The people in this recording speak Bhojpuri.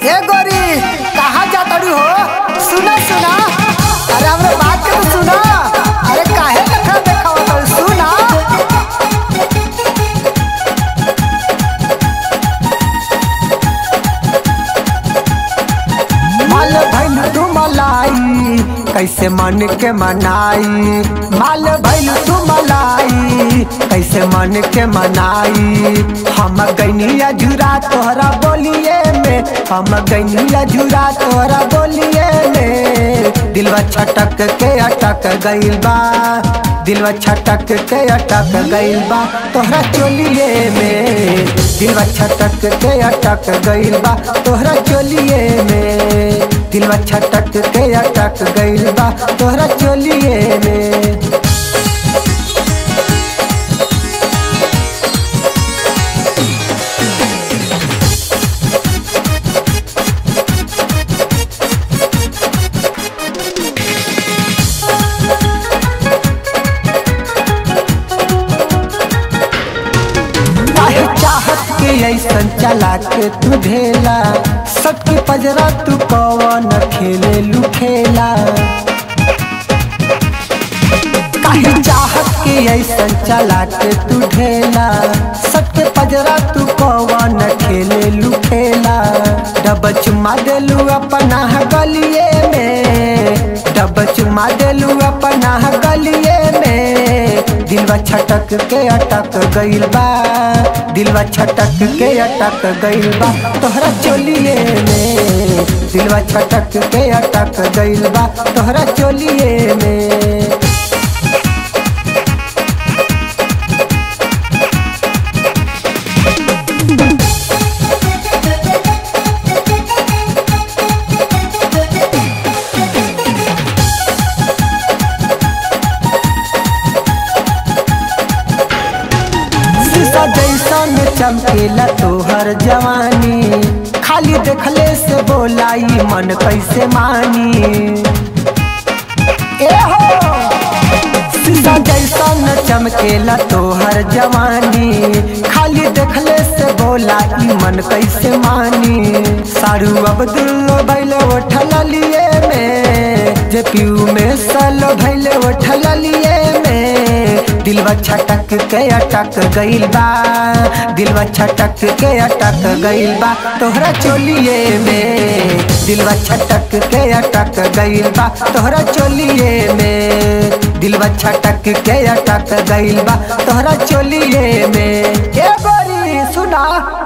ए गोरी कहाँ जातड़ी हो सुना सुना अरे हमरे बात के तो सुना अरे काहे देखा देखावा तड़ी सुना माल भैल तू मलाई कैसे मन के मनाई माल भैल तू मलाई कैसे मन के मनाई हम गैनिया झुरा तोहरा बोलिए में हम गैनिया झुरा तोहरा बोलिए में दिलवा छटक के अटक गइल बा दिलवा छटक के अटक गइल बा तोहरा चोलिए में दिलवा छटक के अटक गइल बा तोहरा चोलिए में दिलवा छटक के अटक गइल बा तोहरा चोलिए में काहे चाहत के ऐसन चला के तू ढेला सबके पजरा तू कौन खेले लू खेला काहे चाहत के ऐसन चला के तू ढेला सबके पजरा तू कौन खेले लू खेला डब चुमा देलू अपना गलिए में डब चुमा देलू अपना गलिए में दिलवा छटक के अटक गइल बा दिलवा छटक के अटक गइल बा तोहरा चोलिए में दिलवा छटक के अटक गइल बा तोहरा चोलिए में शीशा जैसन चमकेला तोहर जवानी खाली देखले से बोलाई मन कैसे मानी ए हो शीशा जैसन चमकेला तोहर जवानी खाली देखले से बोला ई मन कैसे मानी सारू अब्दुल्लो भैले उठल लिए में जे पीऊ में सलो भैले उठल लिए में दिलवा छटक के अटक गइल बा दिलवा छटक के अटक गइल बा तोहरा चोलिए में दिलवा छटक के अटक गइल बा तोहरा चोलिए में दिलवा छटक के अटक गइल बा तोहरा चोलिए में ए गोरी सुना